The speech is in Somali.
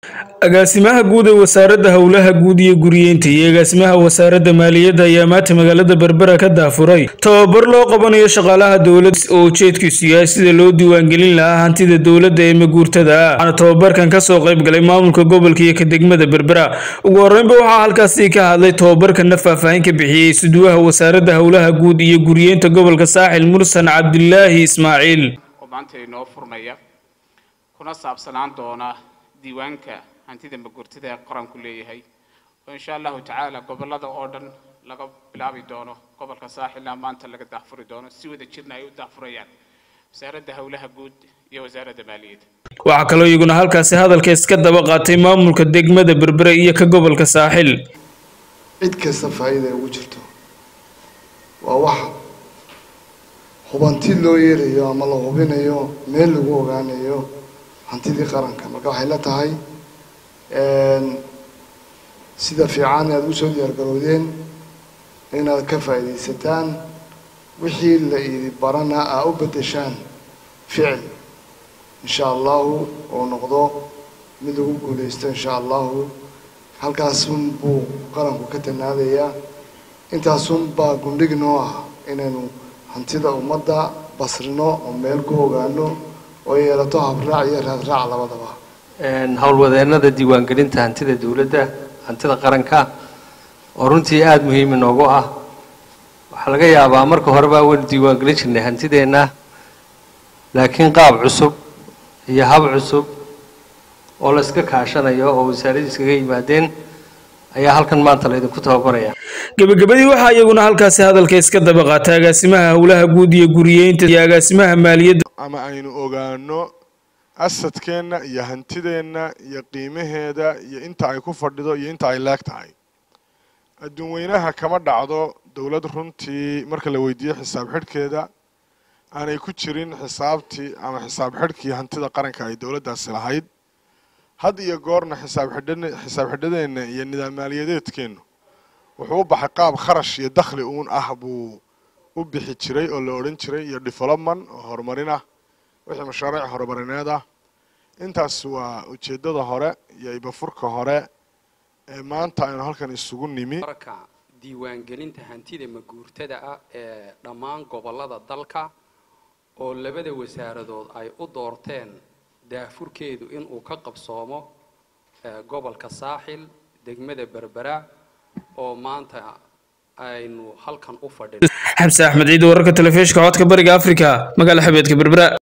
agaasimaha guud ee wasaaradda howlaha guud iyo guriyeynta iyo agaasimaha wasaaradda maaliyadda ayaa maanta magaalada berbera ka daafuray tababar loo qabanayo shaqaalaha dowladda oo ujeedkiisu yahay sida loo diiwaangelin lahaa hantida dowladda ee maguurtada ah waxaana tababarkan kasoo qayb galay maamulka gobolka iyo ka degmada berbera ugu horeynba waxaa halkaasi ka hadlay tababarkana faahfaahin ka bixiyey suduwaha wasaaradda howlaha guud iyo guriyeynta gobolka saaxil mursan cabdilaahi ismaaciil oo maanta inoo furnaya kuna saabsanaan doona diiwaanka hantida maguurtada ee qaranku leeyahay oo insha allahu tacaala gobolada oo dhan laga bilaabi doono gobolka saaxilna maanta laga daahfuri doono si wada jirna ay u daahfurayaan wasaaradda howlaha guud iyo wasaaradda maaliyadda waxaa kaloo iyaguna halkaasi hadalka iska daba qaatay maamulka degmada berbere iyo ka gobolka saaxil cid kasta faa'iida ay ugu jirto waa wax hubanti loo yeerayo ama la hubinayo meel lagu ogaanayo hantidii qaranka marka waxay la tahay sida fiican aada usoo diyaargarowdeen inaad ka faa'iidaysataan wixii la idi barana aa u beddeshaan ficil insha allahu oo noqdo mid lagu guulaysto insha allahu halkaasun buu qaranku ka tanaadayaa intaasun baa gundhig noo ah inaynu hantida ummadda basrino oo meel ku ogaano oo yeelato habraac iyo raadraac labadaba howlwadeennada diiwaangelinta hantida dowladda hantida qaranka oo runtii aada muhiim inoogu ah waxaa laga yaabaa marka horeba waynu diiwaangelin jirnay hantideenna laakiin qaab cusub iyo hab cusub oo la iska kaashanayo oo wasaaradii iskaga yimaadeen ayaa halkan maanta laydinku tababaraya gebagabadii waxaa iyaguna halkaasi hadalka iska daba qaatay agaasimaha howlaha guud iyo guriyeynta iyo agaasimaha maaliyadda ama aynu ogaano asadkeenna iyo hantideenna iyo qiimaheeda iyo inta ay ku fadhido iyo inta ay leeg tahay adduun weynaha kama dhacdo dowlad runtii marka la weydiiyo xisaab xidhkeeda aanay ku jirin xisaabtii ama xisaab xidhkii hantida qaranka ay dowladdaasi lahayd had iyo goorna xisaab xidhan xisaab xidhadeenna iyo nidaam maaliyadeedkeennu wuxuu u baxay qaab kharash iyo dakhli uun ah buu u bixi jiray oo la odhan jiray iyo development oo horumarin ah wixii mashaariic horumarineed ah intaas waa ujeeddada hore iyo ibafurka hore ee maanta aynu halkan isugu nimi marka diiwaangelinta hantida maguurtada ah ee dhammaan gobollada dalka oo labada wasaaradood ay u doorteen daafurkeedu inuu ka qabsoomo gobolka saaxil degmada berbera oo maanta aynu halkan u fadhin xamse axmed ciid wararka telefishinka codka bariga africa magaala xabeedka berbera